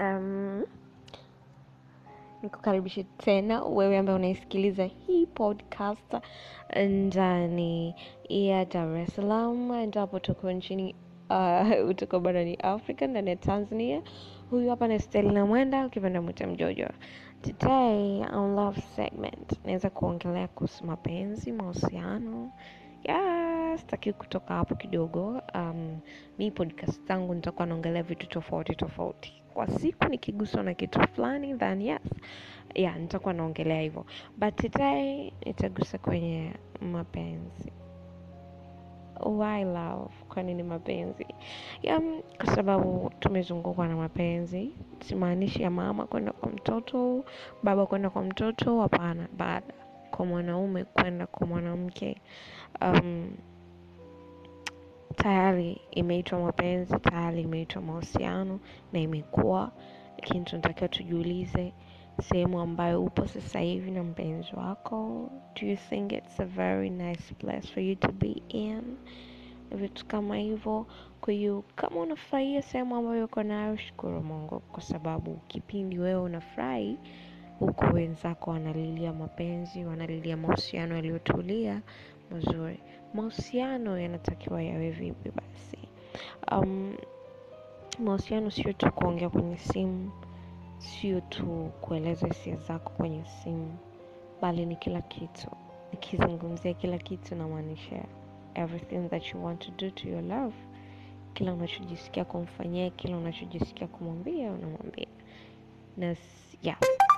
Um, nikukaribishe tena wewe ambaye unaisikiliza hii podcast ndani ya Dar es Salaam, endapo tuko nchini uh, tuko barani Afrika ndani ya Tanzania. Huyu hapa ni Stelina Mwenda, ukipenda mwita Mjojo. Today on love segment naweza kuongelea kuhusu mapenzi, mahusiano ya sitaki kutoka hapo kidogo. Um, mi podcast zangu nitakuwa naongelea vitu tofauti tofauti kwa siku, nikiguswa na kitu fulani then yes, yeah, nitakuwa naongelea hivyo, but today nitagusa kwenye mapenzi. Why love? Kwa nini mapenzi? Yeah, kwa sababu tumezungukwa na mapenzi. Simaanishi ya mama kwenda kwa mtoto, baba kwenda kwa mtoto, hapana, baada kwa mwanaume kwenda kwa mwanamke. Um, tayari imeitwa mapenzi, tayari imeitwa mahusiano na imekuwa, lakini tunatakiwa tujiulize sehemu ambayo upo sasa hivi na mpenzi wako, do you think it's a very nice place for you to be in? Vitu kama hivyo. Kwa hiyo kama unafurahia sehemu ambayo uko nayo, shukuru Mungu, kwa sababu kipindi wewe unafurahi huko wenzako wanalilia mapenzi, wanalilia mahusiano yaliyotulia mazuri. Mahusiano yanatakiwa yawe vipi basi? Um, mahusiano sio tu kuongea kwenye simu, sio tu kueleza hisia zako kwenye simu, bali ni kila kitu. Nikizungumzia kila kitu, namaanisha everything that you want to do to your love, kila unachojisikia kumfanyia, kila unachojisikia kumwambia, unamwambia na s- yeah,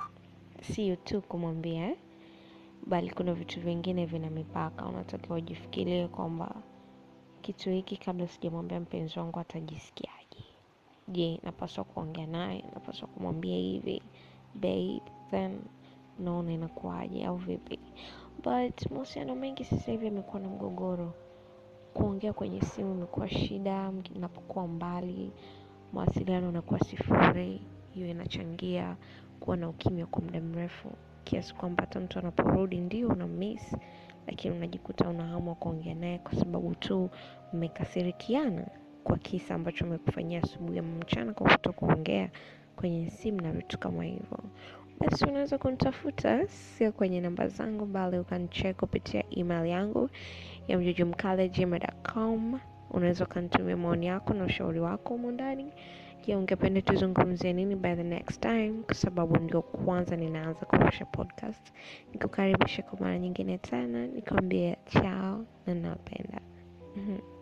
sio tu kumwambia eh? bali kuna vitu vingine vina mipaka. Unatakiwa ujifikirie kwamba kitu hiki kabla sijamwambia mpenzi wangu atajisikiaje? Je, napaswa kuongea naye? Napaswa kumwambia hivi babe, then naona inakuwaje au vipi? But mahusiano mengi sasa hivi yamekuwa na mgogoro. Kuongea kwenye simu imekuwa shida, mnapokuwa mbali, mawasiliano yanakuwa sifuri. Hiyo inachangia kuwa na ukimya kwa muda mrefu, kiasi kwamba hata mtu anaporudi ndio una miss, lakini unajikuta una hamu wa kuongea naye kwa sababu tu mmekasirikiana kwa kisa ambacho amekufanyia asubuhi ama mchana kwa kutokuongea kwenye simu na vitu kama hivyo. Basi unaweza kunitafuta sio kwenye namba zangu, bali ukanicheck kupitia email yangu ya mjojomkale@gmail.com. Unaweza ukanitumia maoni yako na ushauri wako humo ndani. Je, ungependa tuzungumzie nini by the next time? Kwa sababu ndio kwanza ninaanza kurusha podcast. Nikukaribisha kwa mara nyingine tena, nikwambie chao na napenda. Mhm.